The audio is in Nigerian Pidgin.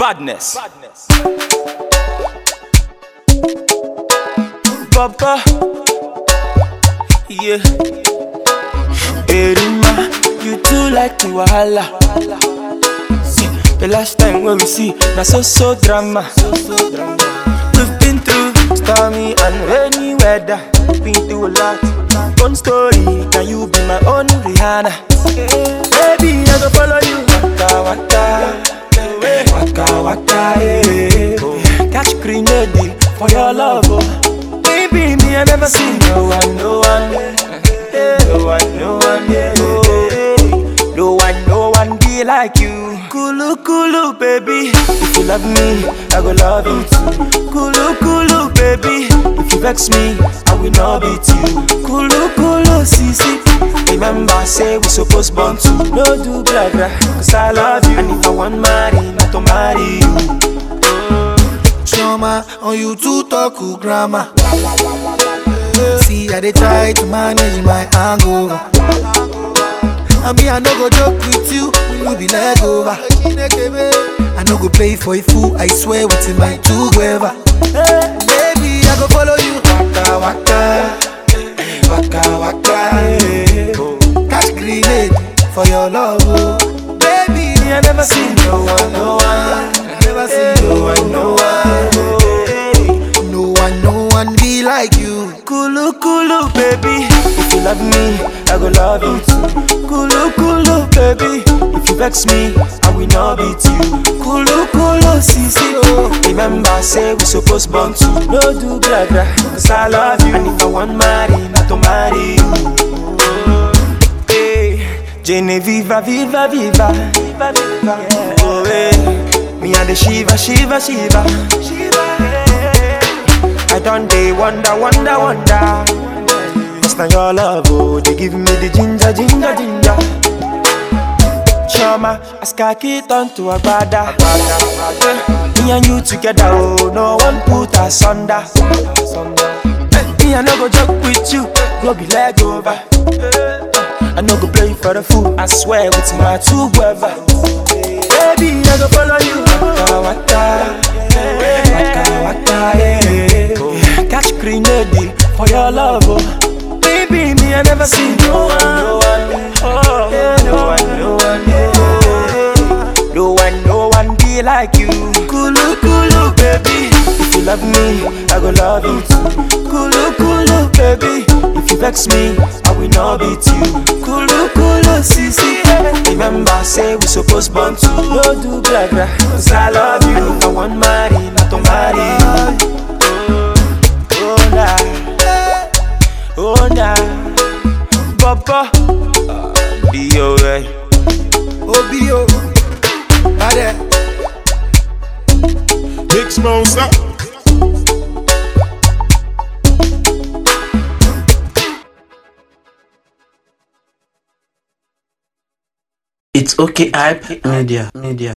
Badness. Papa. Yeah. Erima, you too like the wahala. See, the last time when we see, na so so drama. We've been through stormy and rainy weather. Been through a lot. One story, can you be my own Rihanna? Baby, I go follow you. Waka waka, waka waka, yeah. Catch grenade for your love, oh. Baby, me I never see no one, no one, yeah. no one, no one, yeah. No one, no one be like you. Kulu kulu, baby. If you love me, I go love you too. Kulu kulu, baby. If you vex me, I will not beat you. Kulu kulu, sisi. Remember, say we supposed born to no do blah blah. Cause I love you, and if I want marry, not to marry you. Choma, on you to talk to grammar. See, I dey try to manage my hangover. I mean, I no go joke with you, you be leg over. I no go play for a fool, I swear within my two gueva. Baby, I go follow you. Waka waka, waka waka. eh. Catch grenade for your love, oh. Baby, Me, I never see no one, no one. I never see No one, no one. No one, no one be like you. Kulu kulu, baby. If you love me, I go love you too. Kulu kulu, baby. If you vex me, I will not beat you. Kulu kulu, sisi oh. Remember, say we supposed born to no do blah blah. Cause I love you, and if I want marry, not to marry you. Hey, Jenny, viva, viva, viva, viva, viva. Oh, hey. Me and the Shiva, Shiva, Shiva, Shiva. Hey. I done day wonder, wonder, wonder. Cause now your love, oh, they give me the ginger, ginger, ginger. Chama, as khaki turn to a brother. Me and you together, oh, no one put us under. Me, I no go joke with you, go be leg over. I no go play for the fool, I swear with my two brother. Baby, I go follow you. Waka waka, waka waka, yeah. Catch grenade for your love, oh. Baby, me I never see no one, no one, oh, yeah, no one, no one, yeah. No one, no one be like you. Kulu kulu, baby. If you love me, I go love you too. Kulu kulu, baby. If you vex me, I will not beat you. Kulu kulu, sisi. Remember, say we supposed born to no do blah blah. Cause I love you, and if I want marry, not to marry you. Oh nah, oh nah, Papa, be alright. Obio, Bade. Big Smosa. It's okay, hype media, media.